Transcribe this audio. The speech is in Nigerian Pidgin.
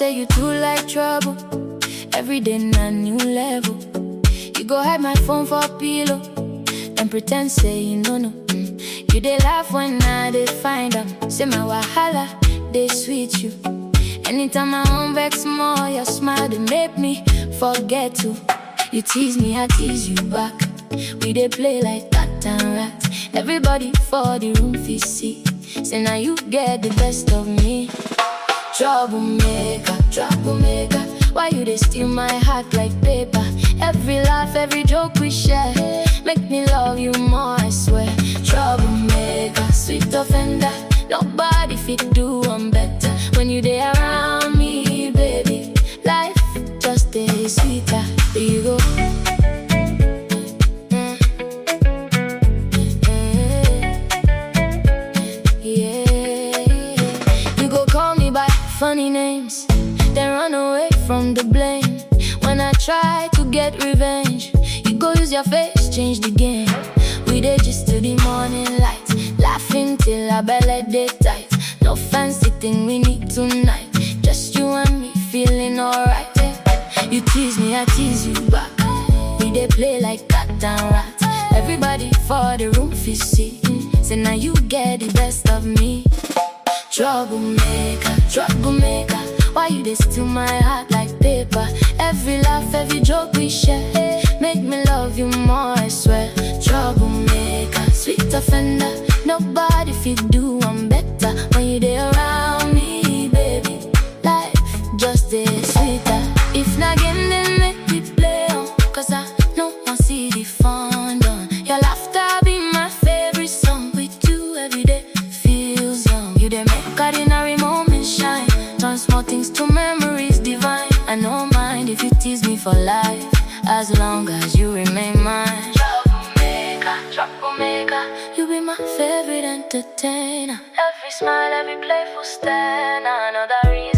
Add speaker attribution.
Speaker 1: say you too like trouble. Every day na new level. You go hide my phone for pillow, and pretend say you know no. Mm. You dey laugh when I dey find am. Say my wahala dey sweet you. Anytime I want vex more, your smile dey make me forget to. You tease me, I tease you back. We dey play like cat and rat. Everybody for the room fit see. Say now you get the best of me. Troublemaker, troublemaker. Why you dey steal my heart like paper? Every laugh, every joke we share, make me love you more. I swear. Troublemaker, sweet offender. Nobody fit do one better when you dey around me, baby. Life just dey sweeter. There you go. Mm. Yeah. You go call me by funny names, then run away from the blame. When I try to get revenge, you go use your face, change the game. We did just to the morning light, laughing till our belly dey tight. No fancy thing we need tonight, just you and me feeling alright. yeah. You tease me, I tease you back. We dey play like cat and rat. Everybody for the room fit see. Say now you get the best of me. Troublemaker, troublemaker. Why you dey steal my heart like paper? Every laugh, every joke we share, make me love you more. I swear. Troublemaker, sweet offender. Nobody fit do one better when you dey around me, baby. Life just dey sweeter. If not again, then make me play on. Cause I know I see the fun done. Your laughter be my favorite song. With you every day feels young. You dey make ordinary moments shine. Turn small things to memories divine. I don't mind if you tease me for life. As long as you remain mine. Troublemaker, troublemaker. You be my favorite entertainer. Every smile, every playful stand. I know that reason.